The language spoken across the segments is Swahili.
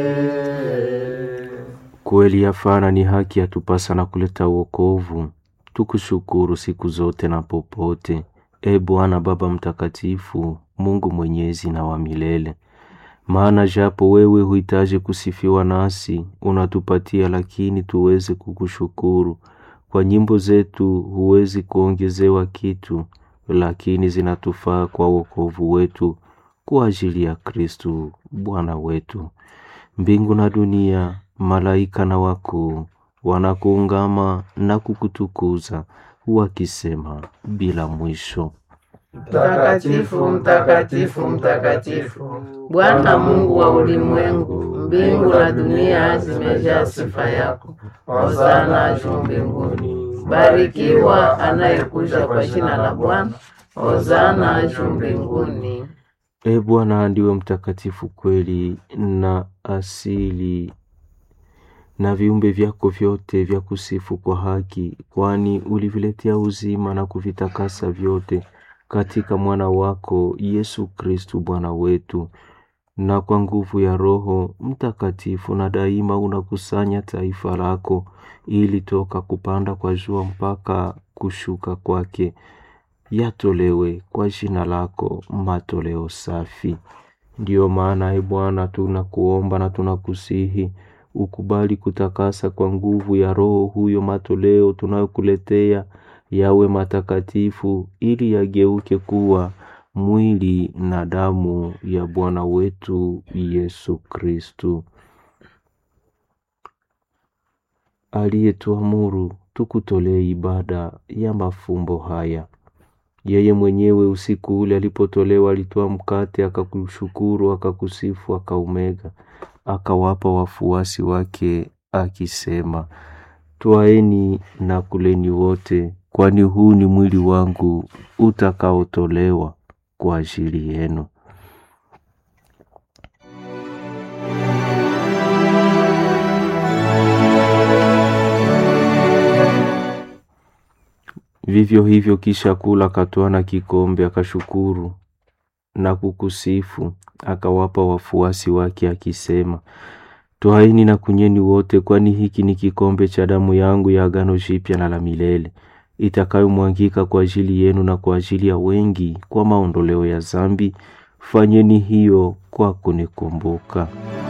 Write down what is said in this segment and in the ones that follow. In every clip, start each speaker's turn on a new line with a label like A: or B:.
A: Kweli yafana ni haki yatupasa na kuleta wokovu. Tukushukuru siku zote na popote, e Bwana Baba Mtakatifu, Mungu mwenyezi na wa milele. Maana japo wewe huhitaji kusifiwa nasi, unatupatia lakini tuweze kukushukuru. Kwa nyimbo zetu huwezi kuongezewa kitu, lakini zinatufaa kwa wokovu wetu kwa ajili ya Kristu Bwana wetu. Mbingu na dunia, malaika na wakuu wanakuungama na kukutukuza wakisema bila mwisho.
B: Mtakatifu, mtakatifu, mtakatifu, Bwana Mungu wa ulimwengu, mbingu na dunia zimejaa sifa yako. Hosana juu mbinguni. Barikiwa anayekuja kwa jina la Bwana. Hosana juu mbinguni.
A: E Bwana ndiwe mtakatifu kweli na asili na viumbe vyako vyote vya kusifu kwa haki, kwani uliviletea uzima na kuvitakasa vyote katika mwana wako Yesu Kristu Bwana wetu. Na kwa nguvu ya Roho Mtakatifu na daima unakusanya taifa lako, ili toka kupanda kwa jua mpaka kushuka kwake yatolewe kwa jina lako matoleo safi. Ndiyo maana e Bwana, tunakuomba na tunakusihi ukubali kutakasa kwa nguvu ya Roho huyo matoleo tunayokuletea yawe matakatifu, ili yageuke kuwa mwili na damu ya Bwana wetu Yesu Kristu, aliyetuamuru tukutolee ibada ya mafumbo haya. Yeye mwenyewe usiku ule alipotolewa, alitoa mkate, akakushukuru, akakusifu, akaumega, akawapa wafuasi wake akisema, Twaeni na kuleni wote, kwani huu ni mwili wangu utakaotolewa kwa ajili yenu. Vivyo hivyo kisha kula, akatwaa na kikombe, akashukuru na kukusifu, akawapa wafuasi wake akisema, Twaeni na kunyweni wote, kwani hiki ni kikombe cha damu yangu ya agano jipya na la milele, itakayomwangika kwa ajili yenu na kwa ajili ya wengi kwa maondoleo ya zambi. Fanyeni hiyo kwa kunikumbuka.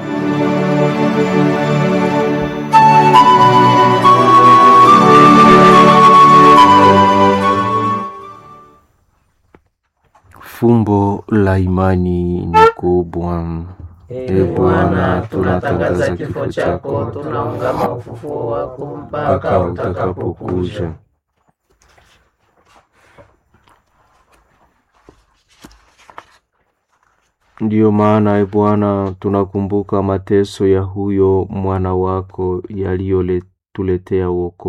A: Fumbo la imani ni kubwa.
B: E Bwana, tunatangaza kifo chako, tunaungama ufufuo wako mpaka utakapokuja.
A: Ndiyo maana e Bwana, tunakumbuka mateso ya huyo mwana wako yaliyotuletea wokovu